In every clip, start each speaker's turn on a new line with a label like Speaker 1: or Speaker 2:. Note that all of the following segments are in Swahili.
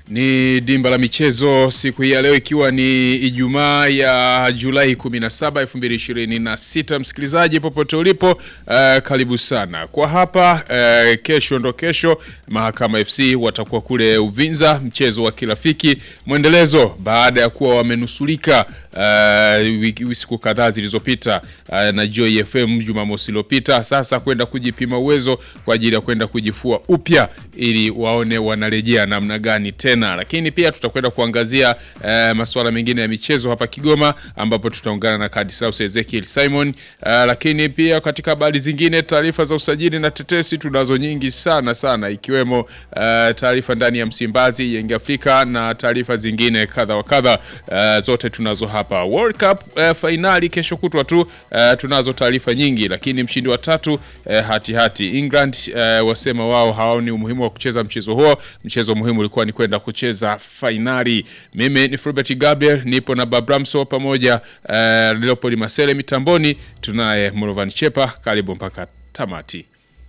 Speaker 1: Ni dimba la michezo siku hii ya leo ikiwa ni Ijumaa ya Julai 17, 2026. Msikilizaji popote ulipo, uh, karibu sana kwa hapa. Uh, kesho ndo kesho Mahakama FC watakuwa kule Uvinza, mchezo wa kirafiki mwendelezo baada ya kuwa wamenusulika uh, wiki siku kadhaa zilizopita uh, na Joy FM Jumamosi iliyopita, sasa kwenda kujipima uwezo kwa ajili ya kwenda kujifua upya ili waone wanarejea namna gani tena, lakini pia tutakwenda kuangazia uh, masuala mengine ya michezo hapa Kigoma, ambapo tutaungana na Kadislaus Ezekiel Simon. Uh, lakini pia katika habari zingine, taarifa za usajili na tetesi tunazo nyingi sana sana, ikiwemo uh, taarifa ndani ya Msimbazi, Yanga Afrika na taarifa zingine kadha wa kadha, uh, zote tunazo hapa. World Cup uh, fainali kesho kutwa tu, uh, tunazo taarifa nyingi, lakini mshindi wa tatu uh, hati hati England uh, wasema wao hawaoni umuhimu wa kucheza mchezo huo. Mchezo muhimu ulikuwa ni kwenda kucheza fainali. Mimi ni Fulbert Gabriel, nipo na Babramso pamoja uh, Leopold Masele mitamboni, tunaye Morovan Chepa. Karibu mpaka tamati.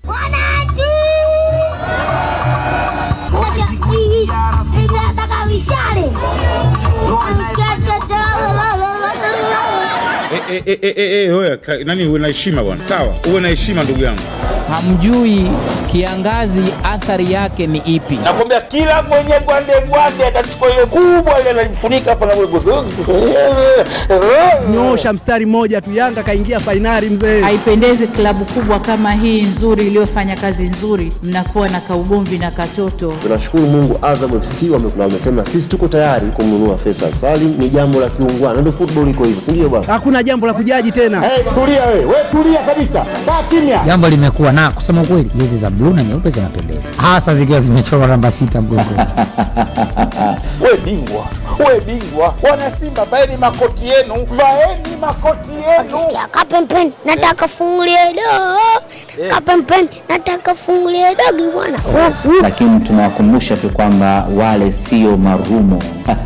Speaker 2: Eh, eh, eh, eh, eh, oya, ka- nani uwe na heshima bwana, sawa, uwe na heshima ndugu yangu.
Speaker 3: Hamjui kiangazi athari yake ni ipi?
Speaker 4: Nakwambia kila mwenye gwande gwande atachukua ile kubwa ile analifunika hapa na
Speaker 5: Nyosha mstari mmoja tu, Yanga kaingia fainali mzee.
Speaker 6: Haipendezi klabu kubwa kama hii nzuri iliyofanya kazi nzuri, mnakuwa na kaugomvi na katoto.
Speaker 7: Tunashukuru Mungu, Azam FC wamekula, wamesema sisi tuko tayari kumnunua Faisal Salim. Ni jambo la kiungwana, ndio football iko hivyo, ndio bwana.
Speaker 5: Hakuna jambo la kujaji tena.
Speaker 4: Eh, tulia wewe, wewe tulia kabisa. Kaa kimya.
Speaker 8: Jambo limekuwa na kusema ukweli, jezi za bluu na nyeupe zinapendeza, hasa zikiwa zimechorwa namba sita mgongoni.
Speaker 4: Wewe bingwa. Wewe bingwa. Wana Simba vaeni makoti yenu. Vaeni makoti yenu.
Speaker 9: Kapempeni, nataka fungulie dogo. Kapempeni, nataka fungulie dogo bwana.
Speaker 10: lakini tunawakumbusha tu kwamba wale sio marumo.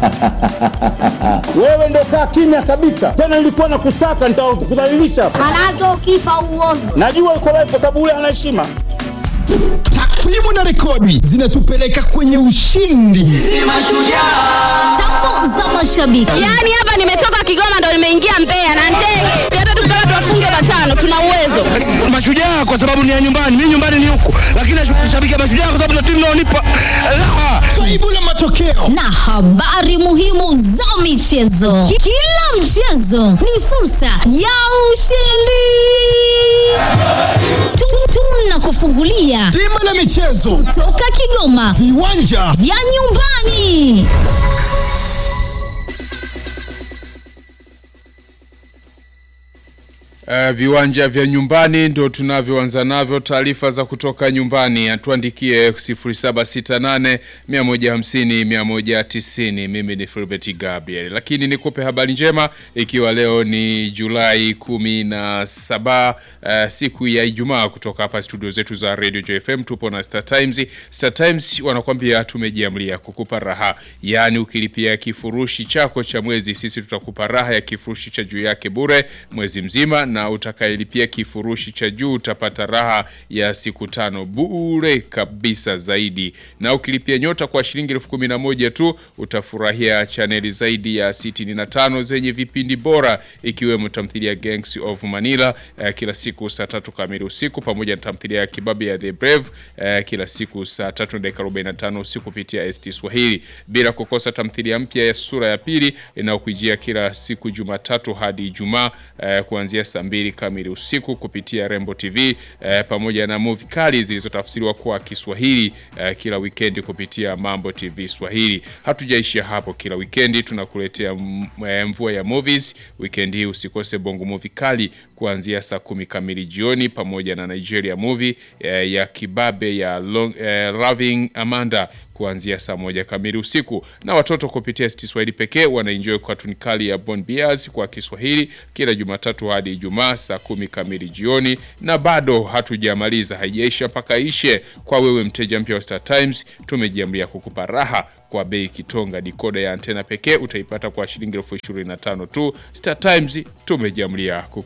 Speaker 4: Wewe ndio kaa kimya kabisa. Tena nilikuwa na kusaka nitakudhalilisha.
Speaker 9: Manake ukifa uovu.
Speaker 4: Najua uko live kwa sababu ule ana heshima.
Speaker 11: Takwimu na rekodi zinatupeleka kwenye ushindi.
Speaker 9: Tamu za mashabiki.
Speaker 12: Yaani hapa nimetoka Kigoma ndo nimeingia Mbeya na ndege. Hata tukitaka tuwafunge matano tuna uwezo.
Speaker 11: Mashujaa kwa sababu ni ya nyumbani, mimi nyumbani ni huku, lakini nashabikia Mashujaa kwa sababu ndio timu inaonipa raha. Kaibu la matokeo
Speaker 9: Na habari muhimu za michezo. Ki- Kila mchezo ni fursa ya ushindi. Tu- Tunakufungulia
Speaker 11: bima la michezo,
Speaker 9: toka Kigoma
Speaker 11: viwanja
Speaker 9: vya nyumbani.
Speaker 1: Uh, viwanja vya nyumbani ndo tunavyoanza navyo. Taarifa za kutoka nyumbani atuandikie 0768 150 190. Mimi ni Filbert Gabriel, lakini nikupe habari njema, ikiwa leo ni Julai 17 uh, siku ya Ijumaa, kutoka hapa studio zetu za Radio JFM tupo na Star Times. Star Times wanakwambia tumejiamlia kukupa raha, yaani ukilipia kifurushi chako cha mwezi, sisi tutakupa raha ya kifurushi cha juu yake bure mwezi mzima na utakayelipia kifurushi cha juu utapata raha ya siku tano bure kabisa zaidi. Na ukilipia nyota kwa shilingi elfu kumi na moja tu utafurahia chaneli zaidi ya 65 zenye vipindi bora ikiwemo tamthilia Gangs of Manila eh, kila siku saa tatu kamili usiku pamoja na tamthilia ya Kibabe ya The Brave eh, kila siku saa tatu na dakika 45 usiku kupitia ST Swahili, bila kukosa tamthilia mpya ya sura ya pili inayokujia kila siku Jumatatu hadi Ijumaa eh, kuanzia saa mbili kamili usiku kupitia Rembo TV eh, pamoja na movie kali zilizotafsiriwa kwa Kiswahili eh, kila wikendi kupitia Mambo TV Swahili. Hatujaishia hapo, kila wikendi tunakuletea mm, eh, mvua ya movies. Wikendi hii usikose bongo movie kali kuanzia saa kumi kamili jioni pamoja na Nigeria movie eh, ya Kibabe ya long, eh, Loving Amanda kuanzia saa moja kamili usiku, na watoto kupitia ST Swahili pekee wanaenjoy katuni kali ya Bon Bias kwa Kiswahili kila Jumatatu hadi Ijumaa saa kumi kamili jioni. Na bado hatujamaliza, haijaisha mpaka ishe. Kwa wewe mteja mpya wa Star Times, tumejiamlia kukupa raha kwa bei kitonga. Dikoda ya antena pekee utaipata kwa shilingi elfu ishirini na tano tu. Star Times tumejiamlia kukupa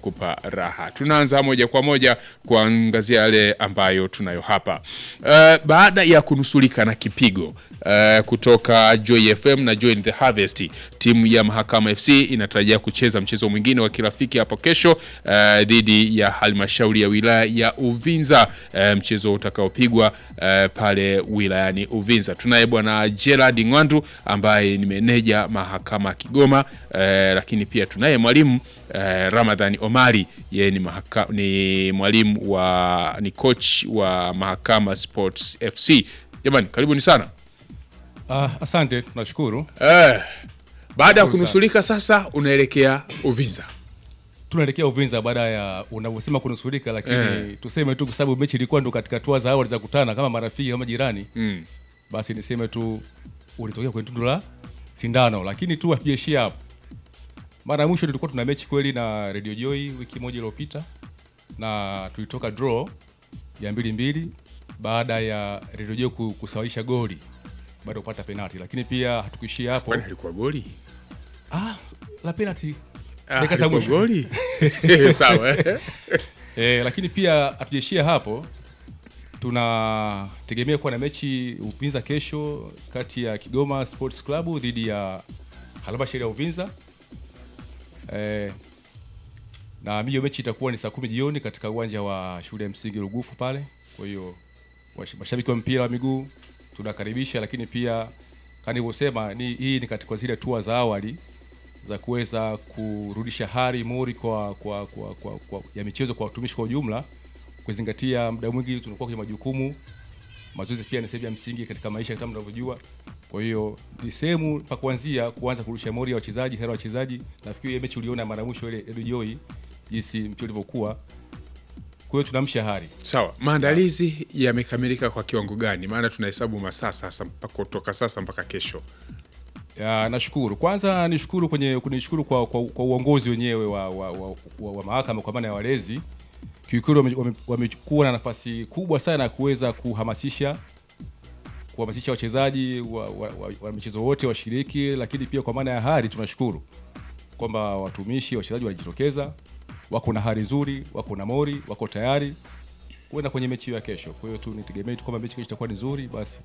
Speaker 1: raha. Tunaanza moja kwa moja kuangazia yale ambayo tunayo hapa. Uh, baada ya kunusulika na kipigo uh, kutoka Joy FM na Joy in the Harvest, timu ya Mahakama FC inatarajia kucheza mchezo mwingine wa kirafiki hapo kesho uh, dhidi ya halmashauri ya wilaya ya Uvinza, uh, mchezo utakaopigwa uh, pale wilayani Uvinza. Tunaye bwana Gerard Ngwandu ambaye ni meneja Mahakama Kigoma, uh, lakini pia tunaye mwalimu uh, Ramadhani Omari, yeye ni, mahaka, ni mwalimu wa ni coach wa Mahakama Sports FC. Jamani, karibuni sana.
Speaker 13: Ah, asante, tunashukuru.
Speaker 1: Eh, baada ya
Speaker 13: Shukuru
Speaker 1: kunusulika sasa unaelekea Uvinza.
Speaker 13: Tunaelekea Uvinza baada ya unavyosema kunusurika, lakini
Speaker 1: Eh.
Speaker 13: tuseme tu kwa sababu mechi ilikuwa ndo katika hatua za awali za kutana kama marafiki kama jirani
Speaker 1: Mm.
Speaker 13: basi niseme tu ulitokea kwenye tundu la sindano, lakini tu hatujaishia hapo. Mara ya mwisho tulikuwa tuna mechi kweli na Radio Joy wiki moja iliyopita, na tulitoka draw ya mbili mbili baada ya Radio Joy ku- kusawisha goli baada ya kupata penalti, lakini pia hatukuishia hapo.
Speaker 1: Kwani alikuwa goli?
Speaker 13: Ah, la penalti
Speaker 1: Ah,
Speaker 13: dakika za
Speaker 1: alikuwa
Speaker 13: mwisho.
Speaker 1: goli? Sawa, eh.
Speaker 13: eh, lakini pia hatujaishia hapo, tunategemea kuwa na mechi Uvinza kesho kati ya Kigoma Sports Club dhidi ya halmashauri ya Uvinza eh, na hiyo mechi itakuwa ni saa kumi jioni katika uwanja wa shule ya msingi Rugufu pale. Kwa hiyo wash- mashabiki wa mpira wa miguu tunakaribisha, lakini pia kama nilivyosema, ni hii ni katika zile hatua za awali za kuweza kurudisha hari mori kwa, kwa, kwa, kwa, kwa ya michezo kwa watumishi kwa ujumla, kuzingatia muda mwingi tunakuwa kwenye majukumu. Mazoezi pia ni sehemu ya msingi katika maisha kama mnavyojua. Kwa hiyo ni sehemu pa kuanzia kuanza kurudisha mori ya wachezaji, hera wachezaji. Nafikiri ile mechi uliona mara ya mwisho ile Edu Joy jinsi mchezo ulivyokuwa. Kwa hiyo tunamsha hari.
Speaker 1: Sawa, maandalizi yamekamilika kwa kiwango gani? Maana tunahesabu masaa sasa mpaka kutoka sasa mpaka kesho.
Speaker 13: Ya, nashukuru kwanza, nishukuru kwenye kunishukuru kwa, kwa, kwa uongozi wenyewe wa, wa, wa, wa, wa mahakama kwa maana ya walezi. Kiukweli wame- wame- wamekuwa na nafasi kubwa sana ya kuweza kuhamasisha kuhamasisha wachezaji wa, wa, wa, wa michezo wote washiriki, lakini pia kwa maana ya hari tunashukuru kwamba watumishi wachezaji walijitokeza, wako na hari nzuri, wako na mori, wako tayari kuenda kwenye mechi hiyo ya kesho. Kwa hiyo tu nitegemee tu kwamba mechi kesho itakuwa ni nzuri basi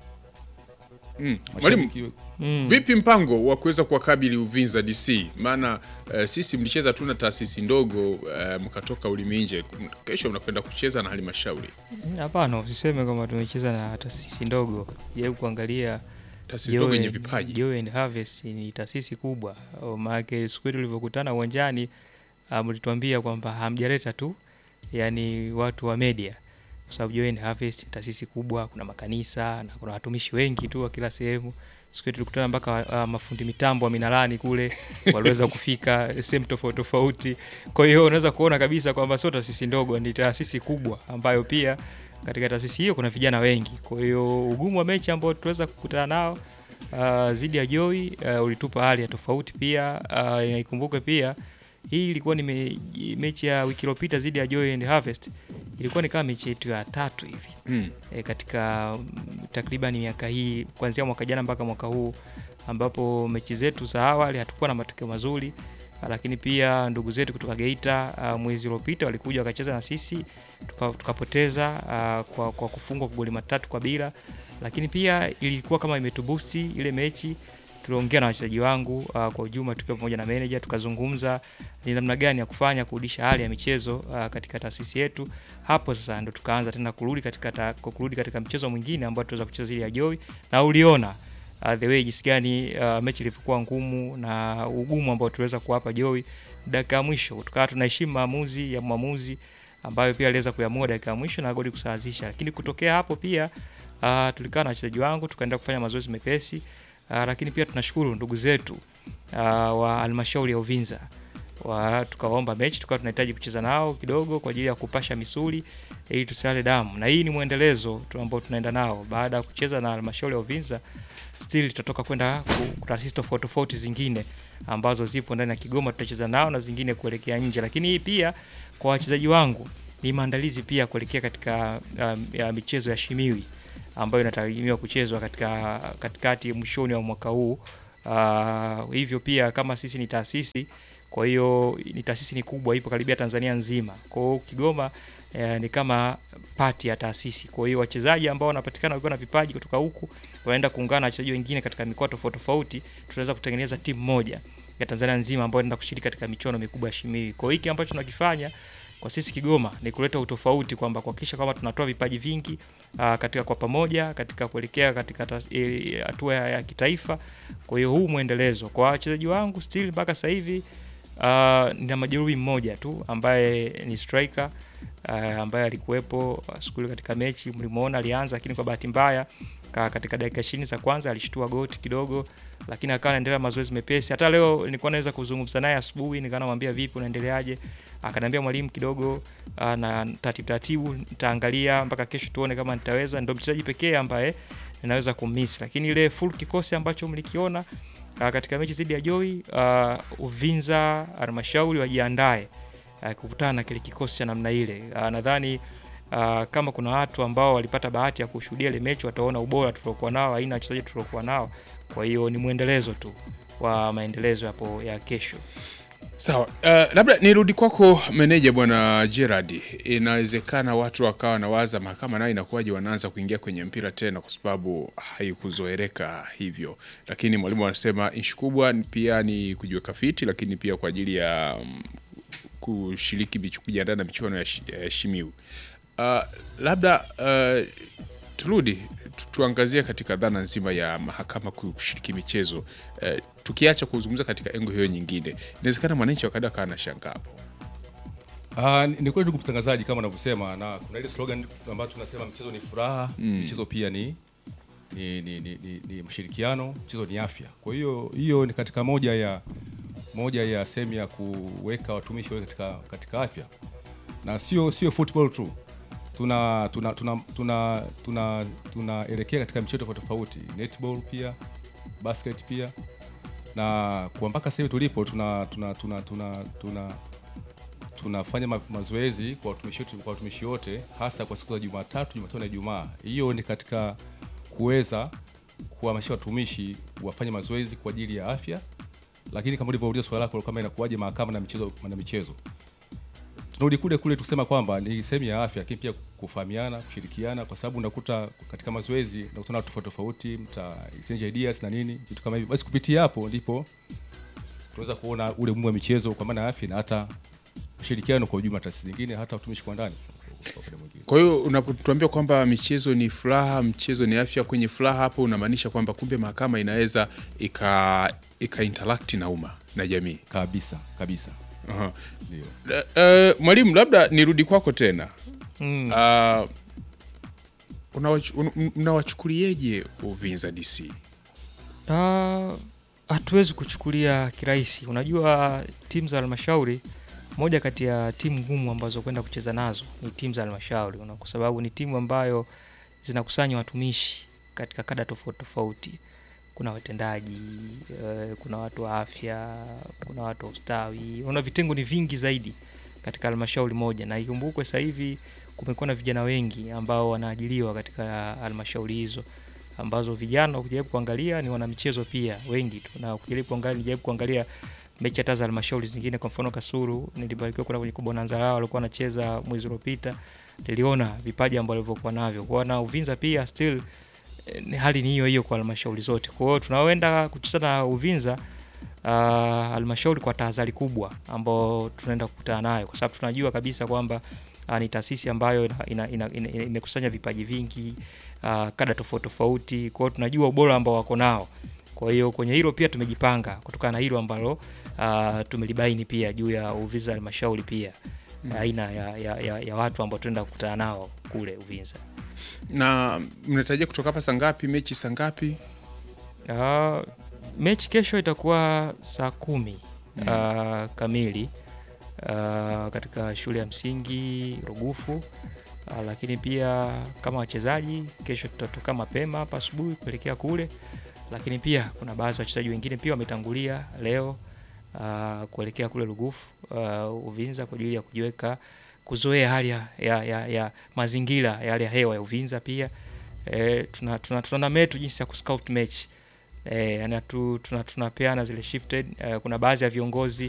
Speaker 1: Mm. Mwalimu,
Speaker 13: Mashabiki-
Speaker 1: mm. vipi mpango wa kuweza kuwakabili Uvinza DC? Maana uh, sisi mlicheza tu na taasisi ndogo uh, mkatoka ulimi nje. Kesho mnakwenda kucheza na halmashauri.
Speaker 14: Hapana, usiseme kwamba tumecheza na taasisi ndogo. Jaribu kuangalia
Speaker 1: Taasisi ndogo yenye vipaji.
Speaker 14: Joy and Harvest ni taasisi kubwa. Oh, Maana siku ile tulivyokutana uwanjani ah, mlituambia kwamba hamjaleta tu yani watu wa media kwa sababu Joy and Harvest ni taasisi kubwa, kuna makanisa na kuna watumishi wengi tu wa kila sehemu. Siku ile tulikutana mpaka uh, mafundi mitambo wa Minalani kule waliweza kufika sehemu tofauti tofauti. Kwa hiyo unaweza kuona kabisa kwamba sio taasisi ndogo, ni taasisi kubwa ambayo pia katika taasisi hiyo kuna vijana wengi. Kwa hiyo ugumu wa mechi ambao tuweza kukutana nao uh, zidi ya Joy uh, ulitupa hali ya tofauti pia. Uh, ikumbuke pia hii ilikuwa ni me, mechi ya wiki iliyopita zidi ya Joy and Harvest ilikuwa ni kama mechi yetu ya tatu hivi
Speaker 1: Mm.
Speaker 14: e, katika mm, takriban miaka hii kuanzia mwaka jana mpaka mwaka huu ambapo mechi zetu za awali hatukuwa na matokeo mazuri ah, lakini pia ndugu zetu kutoka Geita ah, mwezi uliopita walikuja wakacheza na sisi tuka- tukapoteza ah, kwa, kwa kufungwa kwa goli matatu kwa bila, lakini pia ilikuwa kama imetubusti ile mechi tuliongea na wachezaji wangu uh, kwa ujumla tukiwa pamoja na manager tukazungumza ni namna gani ya kufanya kurudisha hali ya michezo uh, katika taasisi yetu. Hapo sasa ndo tukaanza tena kurudi katika ta, kurudi katika mchezo mwingine ambao tuweza kucheza zile ya Joy na uliona uh, the way jinsi gani uh, mechi ilivyokuwa ngumu na ugumu ambao tuliweza kuwapa Joy dakika ya mwisho, tukawa tunaheshimu maamuzi ya mwamuzi ambayo pia aliweza kuamua dakika ya mwisho na goli kusawazisha, lakini kutokea hapo pia uh, tulikaa na wachezaji wangu tukaenda kufanya mazoezi mepesi uh, lakini pia tunashukuru ndugu zetu uh, wa halmashauri ya Uvinza wa tukawaomba mechi, tukawa tunahitaji kucheza nao kidogo kwa ajili ya kupasha misuli ili tusiale damu, na hii ni mwendelezo tu ambao tunaenda nao baada ya kucheza na halmashauri ya Uvinza. Still tutatoka kwenda ku- taasisi tofauti tofauti zingine ambazo zipo ndani ya Kigoma, tutacheza nao na zingine kuelekea nje, lakini hii pia kwa wachezaji wangu ni maandalizi pia kuelekea katika um, ya michezo ya Shimiwi ambayo inatarajiwa kuchezwa katika katikati mwishoni wa mwaka huu. Uh, hivyo pia kama sisi ni taasisi Kwa hiyo ni taasisi ni kubwa, ipo karibia Tanzania nzima. Kwa hiyo Kigoma eh, ni kama pati ya taasisi. Kwa hiyo wachezaji ambao wanapatikana wakiwa na vipaji kutoka huku wanaenda kuungana na wachezaji wengine katika mikoa tofauti tofauti, tunaweza kutengeneza timu moja ya Tanzania nzima ambayo inaenda kushiriki katika michuano mikubwa ya Shimiwi. Kwa hiyo hiki ambacho tunakifanya kwa sisi Kigoma ni kuleta utofauti kwamba kuhakikisha kwamba tunatoa vipaji vingi uh, katika kwa pamoja katika kuelekea katika tas- eh, hatua ya, ya kitaifa. Kwa hiyo huu mwendelezo kwa wachezaji wangu still mpaka sasa hivi uh, nina majeruhi mmoja tu ambaye ni striker uh, ambaye alikuwepo uh, siku ile katika mechi mlimuona alianza, lakini kwa bahati mbaya ka, katika dakika 20 za kwanza alishtua goti kidogo, lakini akawa anaendelea mazoezi mepesi. Hata leo nilikuwa naweza kuzungumza naye asubuhi, nikawa namwambia vipi, unaendeleaje? Akaniambia mwalimu, kidogo uh, na taratibu taratibu nitaangalia mpaka kesho tuone kama nitaweza. Ndio mchezaji pekee ambaye ninaweza kummiss, lakini ile full kikosi ambacho mlikiona uh, katika mechi dhidi ya Joy uh, Uvinza Halmashauri wajiandae uh, kukutana na kile kikosi cha namna ile. Uh, nadhani uh, kama kuna watu ambao walipata bahati ya kushuhudia ile mechi wataona ubora tuliokuwa nao, aina ya wachezaji tuliokuwa nao. Kwa hiyo ni mwendelezo tu wa maendelezo hapo ya kesho.
Speaker 1: Sawa, uh, labda nirudi kwako meneja bwana Gerard. Inawezekana watu wakawa nawaza mahakama nayo inakuwaje wanaanza kuingia kwenye mpira tena, kwa sababu haikuzoeleka hivyo, lakini mwalimu anasema ishu kubwa ni- pia ni kujiweka fiti, lakini pia kwa ajili ya mm, kushiriki michu- kujiandaa na michuano ya, shi- ya Shimiu. Uh, labda uh, turudi tu- tuangazie katika dhana nzima ya mahakama kushiriki michezo uh, tukiacha kuzungumza katika engo hiyo nyingine, inawezekana mwananchi wakada akawa na shangaa hapo.
Speaker 13: Uh, ni kweli ndugu mtangazaji, kama unavyosema, na kuna ile slogan ambayo tunasema mchezo ni furaha
Speaker 1: Mm.
Speaker 13: mchezo pia ni ni, ni, ni, ni, ni mshirikiano, mchezo ni afya. Kwa hiyo hiyo ni katika moja ya moja ya sehemu ya kuweka watumishi wawe katika, katika afya na sio sio football tu tuna tuna tuna tuna tuna tunaelekea katika michezo tofauti tofauti, netball pia, basket pia, na kwa mpaka sasa hivi tulipo tuna tuna tuna tuna, tuna tunafanya ma mazoezi kwa watumishi wetu kwa watumishi wote hasa kwa siku za Jumatatu, Jumatano na Ijumaa. Hiyo ni katika kuweza kuhamasisha watumishi wafanye mazoezi kwa ajili ya afya, lakini kama ulivyouliza swali lako kama inakuwaje mahakama na michezo na michezo, tunarudi kule kule tusema kwamba ni sehemu ya afya, lakini pia kufahamiana, kushirikiana, kwa sababu unakuta katika mazoezi unakutana na watu tofauti tofauti, mta exchange ideas na nini vitu kama hivyo. Basi kupitia hapo ndipo tunaweza kuona ule umuhimu wa michezo kwa maana ya afya na hata ushirikiano kwa ujumla, taasisi zingine, hata watumishi kwa ndani. kwa upande mwingine.
Speaker 1: Kwa hiyo unapotuambia kwamba michezo ni furaha, mchezo ni afya, kwenye furaha hapo unamaanisha kwamba kumbe mahakama inaweza ika ika interact na umma na jamii
Speaker 13: kabisa kabisa.
Speaker 1: Aha.
Speaker 13: Ndio.
Speaker 1: La- eh, mwalimu, labda nirudi kwako tena
Speaker 14: Mm.
Speaker 1: Ah, unawachu- un- mnawachukulieje Uvinza DC?
Speaker 14: Ah, hatuwezi kuchukulia kirahisi. Unajua timu za halmashauri, moja kati ya timu ngumu ambazo kwenda kucheza nazo ni timu za halmashauri, una- kwa sababu ni timu ambayo zinakusanya watumishi katika kada tofauti tofauti. Kuna watendaji eh, kuna watu wa afya, kuna watu wa ustawi, una vitengo ni vingi zaidi katika halmashauri moja, na ikumbukwe sasa hivi kumekuwa na vijana wengi ambao wanaajiriwa katika halmashauri hizo ambazo vijana ukijaribu kuangalia ni wanamichezo pia wengi tu, na ukijaribu kuangalia, nijaribu kuangalia mechi hata za halmashauri zingine, kwa mfano Kasulu, nilibarikiwa kuna kwenye Bonanza lao walikuwa wanacheza mwezi uliopita, niliona vipaji ambavyo walivyokuwa navyo kwa na Uvinza pia still eh, ni hali ni hiyo hiyo kwa halmashauri zote. Kwa hiyo tunaoenda kucheza na Uvinza uh, halmashauri kwa tahadhari kubwa ambao tunaenda kukutana nayo, kwa sababu tunajua kabisa kwamba uh, ni taasisi ambayo ina, ina, ina, ina, ina, imekusanya vipaji vingi uh, kada tofauti tofauti. Kwa hiyo tunajua ubora ambao wako nao. Kwa hiyo kwenye hilo pia tumejipanga kutokana na hilo ambalo uh, tumelibaini pia juu ya Uvinza halmashauri pia
Speaker 1: Mm.
Speaker 14: aina ya, ya, ya, ya watu ambao tunaenda kukutana nao kule Uvinza.
Speaker 1: Na mnatarajia kutoka hapa saa ngapi? Mechi saa ngapi?
Speaker 14: Uh, mechi kesho itakuwa saa kumi
Speaker 1: Mm.
Speaker 14: uh, kamili uh, katika shule ya msingi Rugufu uh, lakini pia kama wachezaji kesho tutatoka mapema hapa asubuhi kuelekea kule, lakini pia kuna baadhi ya wachezaji wengine pia wametangulia leo uh, kuelekea kule Rugufu uh, Uvinza kwa ajili ya kujiweka kuzoea hali ya, ya, ya, ya mazingira ya hali ya hewa ya Uvinza pia eh, tuna, tuna, tuna metu jinsi ya kuscout mechi eh, yani tu, tuna, tunapeana zile shifted eh, kuna baadhi ya viongozi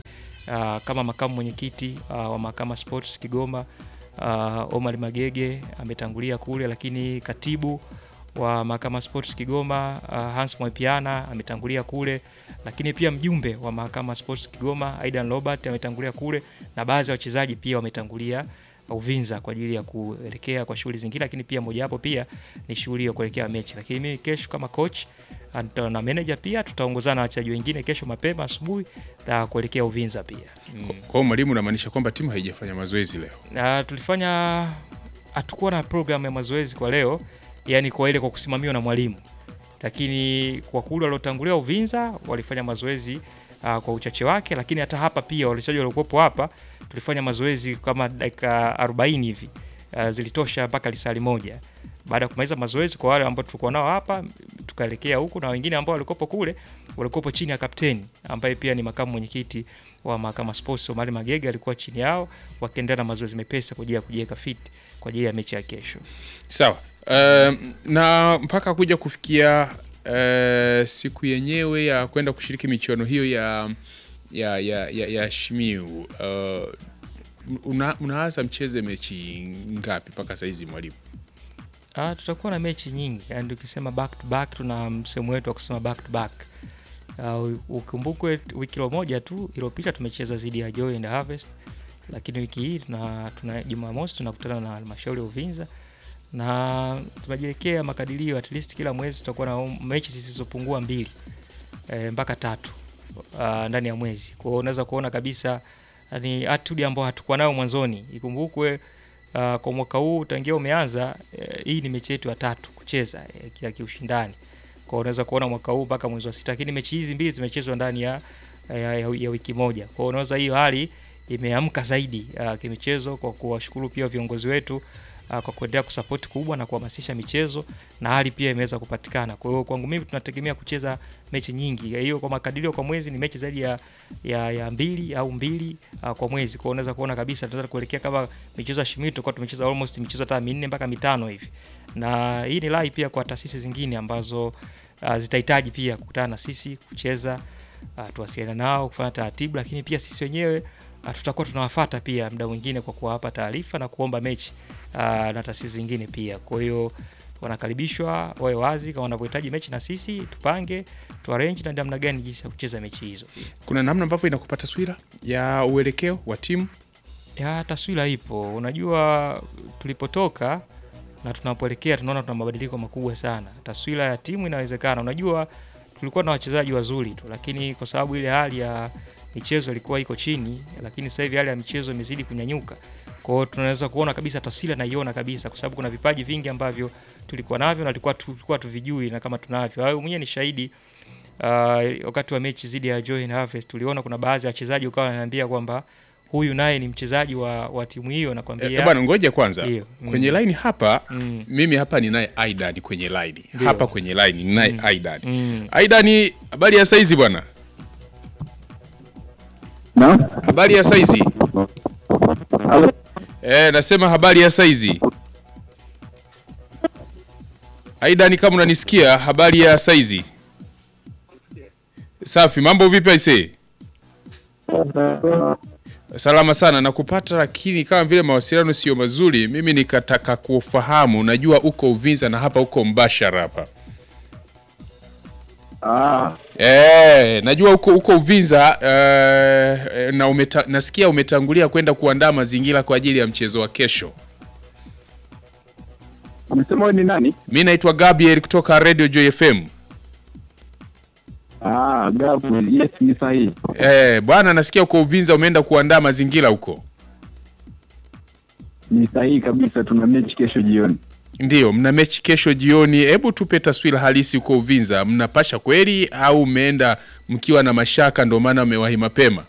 Speaker 14: uh, kama makamu mwenyekiti uh, wa Mahakama Sports Kigoma uh, Omar Magege ametangulia kule, lakini katibu wa Mahakama Sports Kigoma uh, Hans Mwapiana ametangulia kule, lakini pia mjumbe wa Mahakama Sports Kigoma Aidan Robert ametangulia kule, na baadhi ya wachezaji pia wametangulia Uvinza kwa ajili ya kuelekea kwa shughuli zingine, lakini pia mojawapo pia ni shughuli ya kuelekea mechi. Lakini mimi kesho kama coach and- na manager pia tutaongozana na wachezaji wengine kesho mapema asubuhi na kuelekea Uvinza pia.
Speaker 1: Kwa hiyo mwalimu, unamaanisha kwamba timu haijafanya mazoezi leo?
Speaker 14: Na tulifanya hatukuwa na program ya mazoezi kwa leo, yani kwa ile kwa kusimamiwa na mwalimu, lakini kwa kule waliotangulia Uvinza walifanya mazoezi uh, kwa uchache wake, lakini hata hapa pia wachezaji waliokuwepo hapa tulifanya mazoezi kama dakika 40 hivi uh, zilitosha mpaka lisali moja. Baada ya kumaliza mazoezi, kwa wale ambao tulikuwa nao hapa, tukaelekea huku na wengine ambao walikuwepo kule walikuwepo chini ya kapteni ambaye pia ni makamu mwenyekiti wa Mahakama Sports Omari Magege alikuwa chini yao wakiendelea na mazoezi mepesi kwa ajili ya kujiweka fit kwa ajili ya mechi ya kesho.
Speaker 1: Sawa. Um, na mpaka kuja kufikia uh, siku yenyewe ya kwenda kushiriki michuano hiyo ya ya ya, ya, ya Shimiu uh, una, unaanza mcheze mechi ngapi mpaka saizi mwalimu?
Speaker 14: Ah, tutakuwa na mechi nyingi yani, tukisema back to back, tuna msemo wetu wa kusema back to back. Uh, ukumbukwe wiki moja tu iliyopita tumecheza dhidi ya Joy and Harvest, lakini wiki hii tuna, tuna Jumamosi tunakutana na halmashauri ya Uvinza na tunajiwekea makadirio at least kila mwezi tutakuwa na mechi zisizopungua mbili e, mpaka tatu uh, ndani ya mwezi. Kwa hiyo unaweza kuona kabisa ni attitude ambayo hatukuwa nayo mwanzoni. Ikumbukwe uh, kwa mwaka huu tangia umeanza uh, hii ni mechi yetu ya tatu kucheza uh, ya kiushindani. Kwa hiyo unaweza kuona mwaka huu mpaka mwezi wa sita, lakini mechi hizi mbili zimechezwa ndani ya, ya, ya, ya wiki moja. Kwa hiyo unaweza hiyo hali imeamka zaidi uh, kimichezo kwa kuwashukuru pia viongozi wetu uh, kwa kuendelea kusapoti kubwa na kuhamasisha michezo na hali pia imeweza kupatikana. Kwa hiyo kwangu mimi tunategemea kucheza mechi nyingi. Hiyo kwa makadirio kwa mwezi ni mechi zaidi ya, ya, ya mbili au mbili uh, kwa mwezi. Kwa hiyo unaweza kuona kabisa tunaweza kuelekea kama michezo ya Shimitu kwa tumecheza almost michezo hata minne mpaka mitano hivi. Na hii ni rai pia kwa taasisi zingine ambazo uh, zitahitaji pia kukutana na sisi kucheza uh, tuwasiliane nao kufanya taratibu, lakini pia sisi wenyewe uh, tutakuwa tunawafata pia muda mwingine kwa kuwapa taarifa na kuomba mechi uh, na taasisi zingine pia. Kwa hiyo wanakaribishwa wawe wazi kama wanavyohitaji mechi na sisi tupange tu arrange na namna gani jinsi ya kucheza mechi hizo.
Speaker 1: Kuna namna ambavyo inakupa taswira ya uelekeo wa timu?
Speaker 14: Ya taswira ipo. Unajua tulipotoka na tunapoelekea tunaona tuna mabadiliko makubwa sana. Taswira ya timu inawezekana. Unajua tulikuwa na wachezaji wazuri tu, lakini kwa sababu ile hali ya michezo ilikuwa iko chini, lakini sasa hivi hali ya michezo imezidi kunyanyuka. Kwa hiyo tunaweza kuona kabisa taswira naiona kabisa, kwa sababu kuna vipaji vingi ambavyo tulikuwa navyo na tulikuwa tulikuwa tuvijui, na kama tunavyo wewe mwenyewe ni shahidi. Uh, wakati wa mechi zidi ya Joy and Harvest tuliona kuna baadhi ya wachezaji ukawa wananiambia kwamba huyu naye ni mchezaji wa, wa timu hiyo nakwambia.
Speaker 1: Eh, bwana ngoja kwanza.
Speaker 14: Ndiyo.
Speaker 1: Kwenye
Speaker 14: Mm.
Speaker 1: line hapa
Speaker 14: Mm.
Speaker 1: mimi hapa ninaye Aidan kwenye line.
Speaker 14: Ndiyo.
Speaker 1: Hapa kwenye line ninaye
Speaker 14: Mm.
Speaker 1: Aidan.
Speaker 14: Mm.
Speaker 1: Aidan, habari ya saizi bwana? Habari ya saizi? Eh, nasema habari ya saizi. Aidan, kama unanisikia, habari ya saizi? Safi, mambo vipi aisee? Salama sana na kupata, lakini kama vile mawasiliano sio mazuri, mimi nikataka kufahamu. Najua uko Uvinza na hapa uko mbashara hapa.
Speaker 15: Ah,
Speaker 1: Eh, najua uko uko Uvinza eh, na umeta, nasikia umetangulia kwenda kuandaa mazingira kwa ajili ya mchezo wa kesho.
Speaker 15: umesema wewe ni nani?
Speaker 1: Mi naitwa Gabriel kutoka Radio Joy FM.
Speaker 15: Ah, Gabriel, yes ni sahihi.
Speaker 1: Eh, bwana nasikia uko Uvinza umeenda kuandaa mazingira huko.
Speaker 15: Ni sahihi kabisa, tuna mechi kesho jioni.
Speaker 1: Ndiyo, mna mechi kesho jioni. Hebu tupe taswira halisi huko Uvinza, mnapasha kweli au mmeenda mkiwa na mashaka ndio maana mmewahi mapema?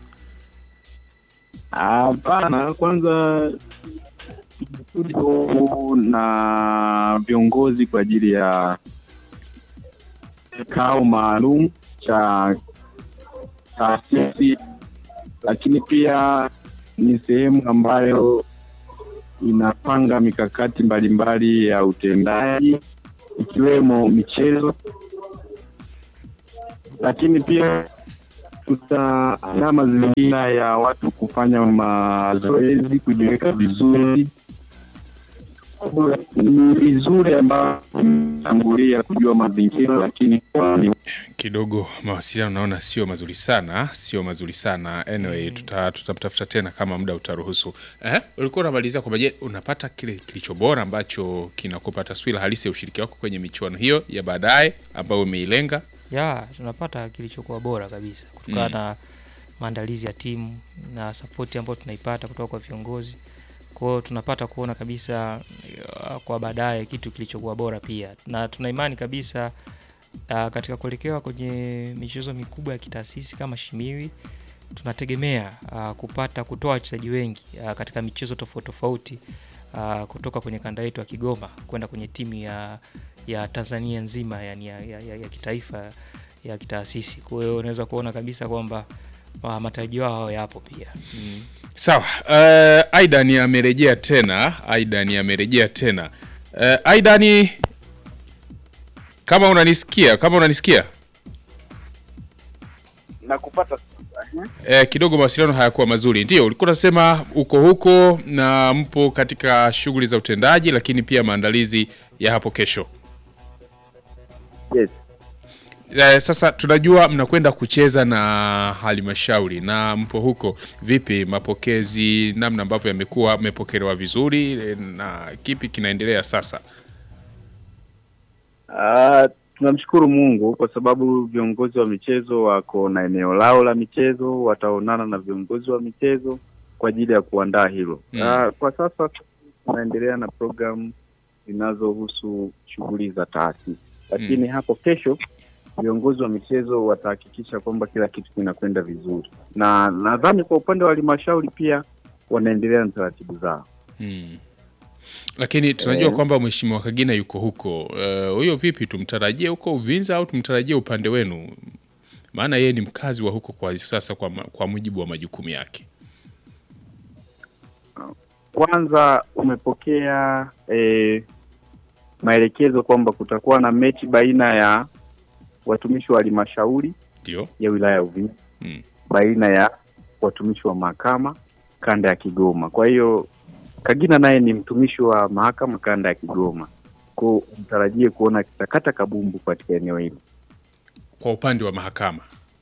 Speaker 15: Hapana, kwanza tuko na viongozi kwa ajili ya kikao maalum cha taasisi, lakini pia ni sehemu ambayo inapanga mikakati mbalimbali ya utendaji ikiwemo michezo, lakini pia tutaandaa mazingira ya watu kufanya mazoezi, kujiweka vizuri. Ni vizuri ambayo tangulia kujua mazingira, lakini kwa ni
Speaker 1: kidogo mawasiliano naona sio mazuri sana, sio mazuri sana. Anyway, tuta tutamtafuta tena kama muda utaruhusu. Eh, ulikuwa unamalizia kwamba je, unapata kile kilicho bora ambacho kinakupa taswira halisi ya ushiriki wako kwenye michuano hiyo ya baadaye ambayo umeilenga?
Speaker 14: ya tunapata kilichokuwa bora kabisa kutokana
Speaker 1: Mm.
Speaker 14: na maandalizi ya timu na sapoti ambayo tunaipata kutoka kwa viongozi kwa hiyo tunapata kuona kabisa uh, kwa baadaye kitu kilichokuwa bora pia na tuna imani kabisa uh, katika kuelekewa kwenye michezo mikubwa ya kitaasisi kama shimiwi tunategemea uh, kupata kutoa wachezaji wengi uh, katika michezo tofauti tofauti uh, kutoka kwenye kanda yetu ya Kigoma kwenda kwenye timu ya ya Tanzania nzima yani ya, ya, ya, ya kitaifa ya kitaasisi. Kwa hiyo unaweza kuona kabisa kwamba uh, matarajio yao yapo pia mm.
Speaker 1: Sawa. Uh, Aidan amerejea tena. Aidan amerejea tena. Uh, Aidan kama unanisikia, kama unanisikia
Speaker 4: na kupata
Speaker 1: eh, kidogo mawasiliano hayakuwa mazuri. Ndio ulikuwa unasema uko huko na mpo katika shughuli za utendaji, lakini pia maandalizi ya hapo kesho.
Speaker 15: Yes.
Speaker 1: Eh, sasa tunajua mnakwenda kucheza na halmashauri na mpo huko, vipi mapokezi, namna ambavyo yamekuwa, mmepokelewa vizuri eh, na kipi kinaendelea sasa?
Speaker 15: Ah, tunamshukuru Mungu kwa sababu viongozi wa michezo wako na eneo lao la michezo, wataonana na viongozi wa michezo kwa ajili ya kuandaa hilo.
Speaker 1: Mm.
Speaker 15: Ah, kwa sasa tunaendelea na programu zinazohusu shughuli za taasisi, lakini hapo kesho viongozi wa michezo watahakikisha kwamba kila kitu kinakwenda vizuri, na nadhani kwa upande wa halmashauri pia wanaendelea na taratibu zao.
Speaker 1: Hmm. Lakini tunajua
Speaker 15: Eh.
Speaker 1: kwamba Mheshimiwa Kagina yuko huko. Eh, Huyo vipi, tumtarajie huko Uvinza au tumtarajie upande wenu? Maana yeye ni mkazi wa huko kwa sasa, kwa, ma- kwa mujibu wa majukumu yake.
Speaker 15: Kwanza umepokea eh, maelekezo kwamba kutakuwa na mechi baina ya watumishi wa halmashauri
Speaker 1: Ndio.
Speaker 15: ya wilaya ya Uvinza
Speaker 1: Mm.
Speaker 15: baina ya watumishi wa mahakama kanda ya Kigoma. Kwa hiyo Kagina naye ni mtumishi wa mahakama kanda ya Kigoma, kwa mtarajie kuona kitakata kabumbu katika eneo hilo,
Speaker 1: Kwa upande wa mahakama.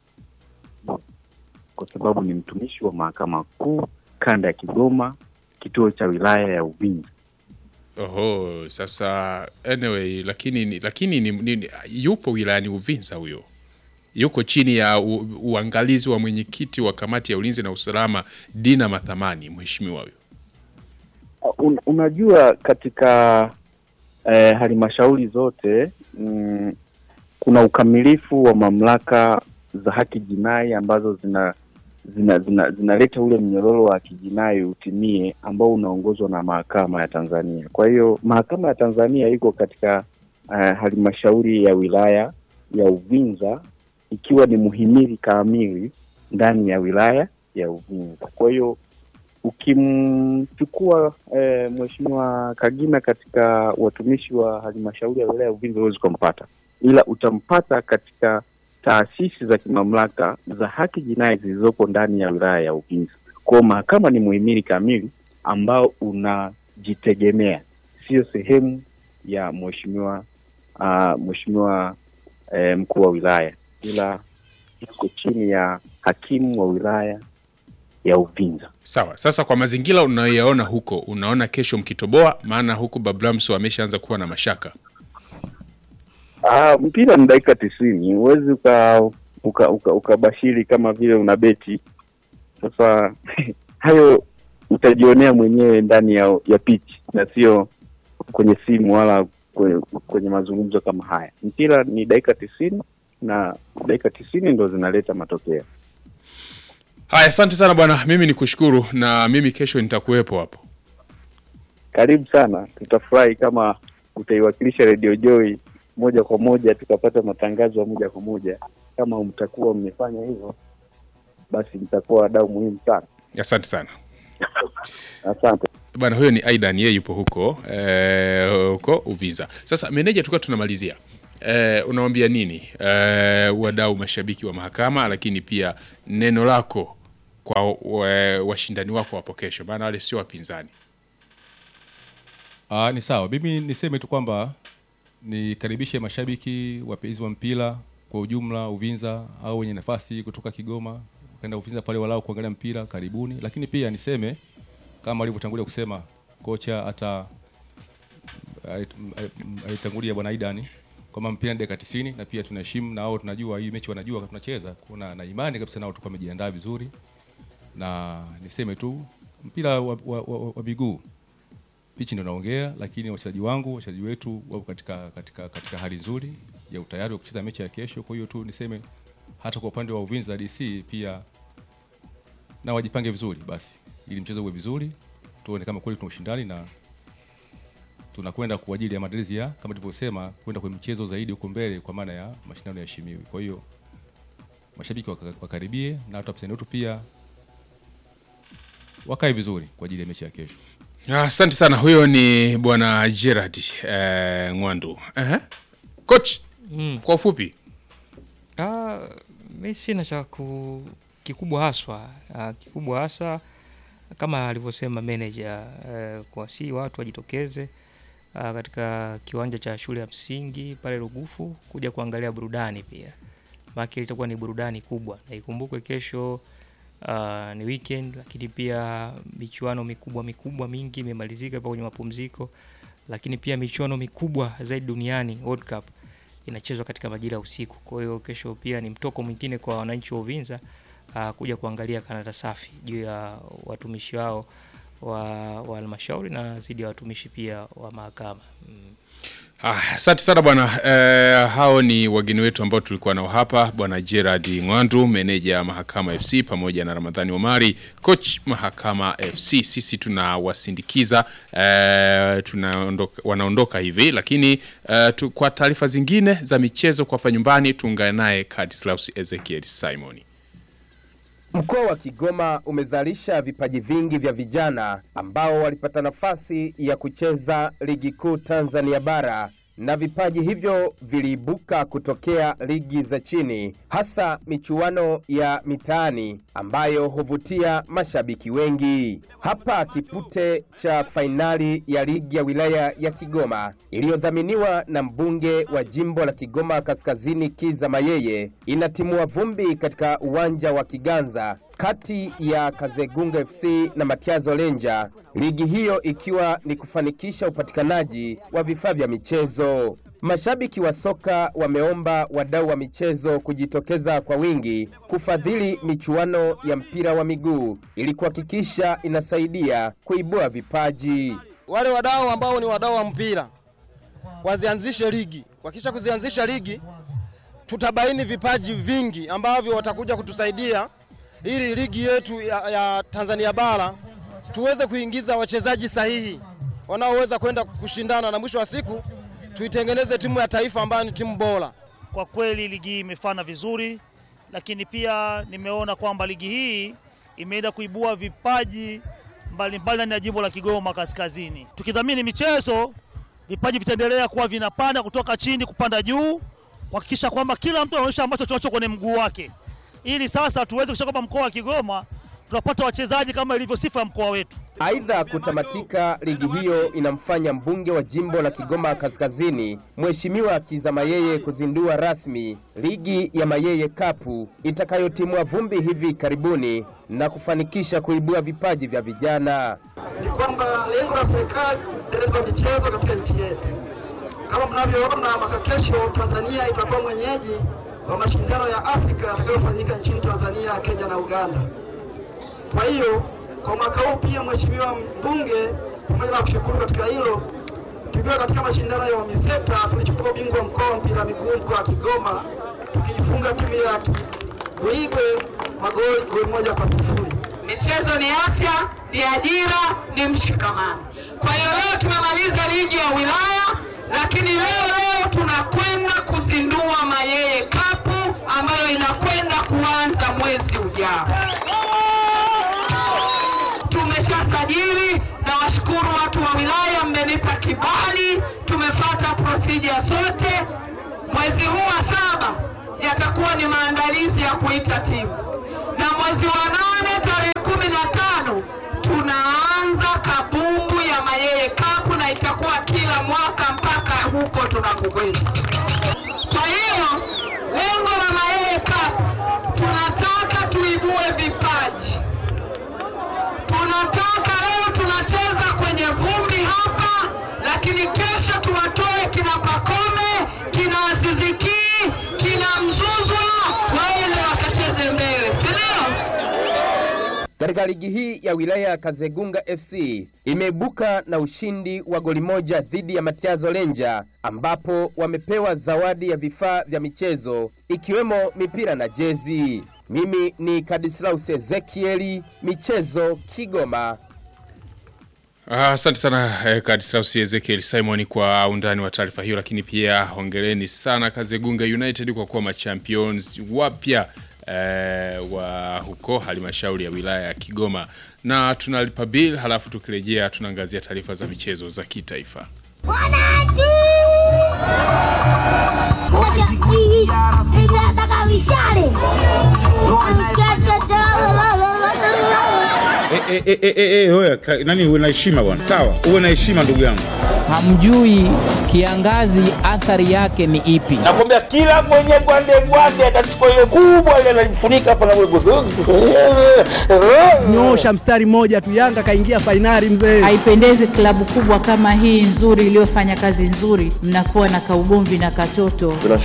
Speaker 15: kwa sababu ni mtumishi wa mahakama kuu kanda ya Kigoma, kituo cha wilaya ya Uvinza.
Speaker 1: Oho, sasa anyway, lakini ni- lakini ni, ni, ni, yupo wilayani Uvinza huyo. Yuko chini ya u, uangalizi wa mwenyekiti wa kamati ya ulinzi na usalama Dina Mathamani, mheshimiwa huyo.
Speaker 15: Un, unajua katika eh, halmashauri zote mm, kuna ukamilifu wa mamlaka za haki jinai ambazo zina zina zina zinaleta ule mnyororo wa kijinai utimie ambao unaongozwa na mahakama ya Tanzania. Kwa hiyo mahakama ya Tanzania iko katika eh, halmashauri ya wilaya ya Uvinza ikiwa ni muhimili kamili ndani ya wilaya ya Uvinza. Kwa hiyo ukimchukua eh, mheshimiwa Kagina katika watumishi wa halmashauri ya wilaya ya Uvinza huwezi kumpata, ila utampata katika taasisi za kimamlaka za haki jinai zilizopo ndani ya wilaya ya Uvinza. Kwa hiyo mahakama ni muhimili kamili ambao unajitegemea, sio sehemu ya mheshimiwa uh, mheshimiwa eh, mkuu wa wilaya, ila iko chini ya hakimu wa wilaya ya Uvinza.
Speaker 1: Sawa. Sasa kwa mazingira unayoyaona huko, unaona kesho mkitoboa? Maana huku Bablamso ameshaanza kuwa na mashaka.
Speaker 15: Ah, mpira ni dakika tisini, huwezi uka uka- uka- ukabashiri kama vile una beti. Sasa hayo utajionea mwenyewe ndani ya, ya pitch na sio kwenye simu wala kwenye, kwenye mazungumzo kama haya. Mpira ni dakika tisini na dakika tisini ndo zinaleta matokeo.
Speaker 1: Haya, asante sana bwana, mimi ni kushukuru na mimi kesho nitakuwepo hapo.
Speaker 15: Karibu sana, tutafurahi kama utaiwakilisha Radio Joy moja kwa moja, tukapata matangazo ya moja kwa moja. Kama mtakuwa mmefanya hivyo, basi mtakuwa wadau muhimu sana.
Speaker 1: Asante sana
Speaker 15: Asante.
Speaker 1: bwana. Huyo ni Aidan, yeye yupo huko eh, huko Uvinza. Sasa meneja, tulikuwa tunamalizia eh, unawambia nini eh, wadau mashabiki wa mahakama, lakini pia neno lako kwa wa- washindani wako wapo kesho, maana wale sio wapinzani.
Speaker 13: Ah, ni sawa. Mimi niseme tu kwamba nikaribishe mashabiki wapenzi wa mpira kwa ujumla Uvinza au wenye nafasi kutoka Kigoma kaenda Uvinza pale walau kuangalia mpira, karibuni. Lakini pia niseme kama alivyotangulia kusema kocha hata alitangulia bwana Aidan kwamba mpira ni dakika 90 na pia tunaheshimu na wao tunajua hii mechi wanajua kama tunacheza. Kuna na imani kabisa nao tulikuwa wamejiandaa vizuri. Na niseme tu mpira wa, wa, wa, wa miguu pichi ndio naongea, lakini wachezaji wangu wachezaji wetu wapo katika, katika, katika hali nzuri ya utayari wa kucheza mechi ya kesho. Kwa hiyo tu niseme hata kwa upande wa Uvinza DC pia na wajipange vizuri basi, ili mchezo uwe vizuri, tuone kama kweli tuna ushindani na tunakwenda kwa ajili ya maandalizi ya kama tulivyosema, kwenda kwenye mchezo zaidi huko mbele, kwa maana ya mashindano ya Shimiwi. Kwa hiyo mashabiki waka- wakaribie na hata wapinzani wetu pia wakae vizuri kwa ajili ya mechi ya kesho.
Speaker 1: Asante sana, huyo ni bwana Gerard eh, Ngwandu. Ehe. Coach,
Speaker 14: Mm.
Speaker 1: kwa ufupi
Speaker 14: Ah, mi sina cha ku, kikubwa haswa ah, kikubwa hasa kama alivyosema manager eh, kwa si watu wajitokeze ah, katika kiwanja cha shule ya msingi pale Rugufu kuja kuangalia burudani pia, maana itakuwa ni burudani kubwa, na ikumbukwe kesho ah, ni weekend, lakini pia michuano mikubwa mikubwa mingi imemalizika hapa kwenye mapumziko, lakini pia michuano mikubwa zaidi duniani World Cup inachezwa katika majira ya usiku. Kwa hiyo kesho pia ni mtoko mwingine kwa wananchi wa Uvinza uh, kuja kuangalia Kanada Safi juu ya watumishi wao wa wa halmashauri na zidi ya watumishi pia wa mahakama. Mm.
Speaker 1: Ah, asante sana bwana. Eh, hao ni wageni wetu ambao tulikuwa nao hapa, bwana Gerard Ngwandu, meneja Mahakama FC, pamoja na Ramadhani Omari, coach Mahakama FC. Sisi tunawasindikiza eh, tunaondoka, wanaondoka hivi, lakini eh, tu, kwa taarifa zingine za michezo kwa hapa nyumbani tuungane naye Kadislaus Ezekiel Simon.
Speaker 16: Mkoa wa Kigoma umezalisha vipaji vingi vya vijana ambao walipata nafasi ya kucheza ligi kuu Tanzania bara na vipaji hivyo viliibuka kutokea ligi za chini, hasa michuano ya mitaani ambayo huvutia mashabiki wengi. Hapa kipute cha fainali ya ligi ya wilaya ya Kigoma iliyodhaminiwa na mbunge wa jimbo la Kigoma Kaskazini Kiza Mayeye inatimua vumbi katika uwanja wa Kiganza kati ya Kazegunga FC na Matiazo Lenja, ligi hiyo ikiwa ni kufanikisha upatikanaji wa vifaa vya michezo. Mashabiki wa soka wameomba wadau wa michezo kujitokeza kwa wingi kufadhili michuano ya mpira wa miguu ili kuhakikisha inasaidia kuibua vipaji.
Speaker 17: wale wadau ambao ni wadau wa mpira wazianzishe ligi. Wakisha kuzianzisha ligi, tutabaini vipaji vingi ambavyo watakuja kutusaidia ili ligi yetu ya, ya Tanzania bara tuweze kuingiza wachezaji sahihi wanaoweza kwenda kushindana na mwisho wa siku tuitengeneze timu ya taifa ambayo ni timu bora.
Speaker 18: Kwa kweli ligi hii imefana vizuri, lakini pia nimeona kwamba ligi hii imeenda kuibua vipaji mbalimbali ndani ya jimbo la Kigoma Kaskazini. Tukidhamini michezo, vipaji vitaendelea kuwa vinapanda kutoka chini kupanda juu, kuhakikisha kwamba kila mtu anaonyesha ambacho tunacho kwenye mguu wake, ili sasa tuweze kuhakikisha kwamba mkoa wa Kigoma tunapata wachezaji kama ilivyo sifa ya mkoa wetu.
Speaker 16: Aidha, kutamatika ligi hiyo inamfanya mbunge wa jimbo la Kigoma Kaskazini Mheshimiwa Kiza Mayeye kuzindua rasmi ligi ya Mayeye Cup itakayotimua vumbi hivi karibuni na kufanikisha kuibua vipaji vya vijana.
Speaker 19: ni kwamba lengo la serikali kuendeleza michezo katika nchi yetu. Kama mnavyoona, mwaka kesho Tanzania itakuwa mwenyeji wa mashindano ya Afrika yatakayofanyika nchini Tanzania, Kenya na Uganda. Kwa hiyo kwa mwaka huu pia, mheshimiwa mbunge, pamoja na kushukuru katika hilo, tukiwa katika mashindano ya UMISETA tulichukua ubingwa wa mkoa wa mpira wa miguu mkoa wa Kigoma, tukiifunga timu ya Buigwe magoli goli moja kwa sifuri.
Speaker 20: Michezo ni afya, ni ajira, ni mshikamano. Kwa hiyo leo tumemaliza ligi ya wilaya, lakini leo leo tunakwenda kuzindua Mayeye Cup ambayo inakwenda kuanza mwezi ujao. Tumeshasajili na washukuru watu wa wilaya, mmenipa kibali, tumefata procedure zote. Mwezi huu wa saba yatakuwa ni maandalizi ya kuita timu, na mwezi wa nane tarehe kumi na tano tunaanza kabumbu ya Mayeye Cup na itakuwa kila mwaka mpaka huko tunakokwenda. Kwa hiyo lengo la Mayeye Cup tunataka tuibue vipaji. Tunataka leo tunacheza kwenye vumbi hapa, lakini kesho tuwatoe kina Pakome, kina Aziziki, kina Mzuzwa waende wakacheze mbele, si ndio?
Speaker 16: Katika ligi hii ya wilaya ya Kazegunga FC imeibuka na ushindi wa goli moja dhidi ya Matiazo Lenja, ambapo wamepewa zawadi ya vifaa vya michezo ikiwemo mipira na jezi. Mimi ni Kadislaus Ezekieli, michezo Kigoma.
Speaker 1: Ah, Asante sana eh, Kadislaus Ezekiel Simon kwa undani wa taarifa hiyo, lakini pia hongereni sana Kazegunga United kwa kuwa machampions wapya eh, wa huko halmashauri ya wilaya ya Kigoma, na tunalipa bill, halafu tukirejea tunaangazia taarifa za michezo za kitaifa.
Speaker 2: Eh, eh, eh, eh, eh, eh, oya, ka- nani uwe na heshima bwana, sawa, uwe na heshima ndugu yangu.
Speaker 3: Hamjui kiangazi athari yake ni ipi?
Speaker 4: Nakwambia kila mwenye gwande gwande atachukua ile kubwa ile analifunika hapa na
Speaker 5: Nyosha mstari mmoja tu, Yanga kaingia fainali mzee.
Speaker 6: Haipendezi klabu kubwa kama hii nzuri iliyofanya kazi nzuri, mnakuwa na kaugomvi na katoto.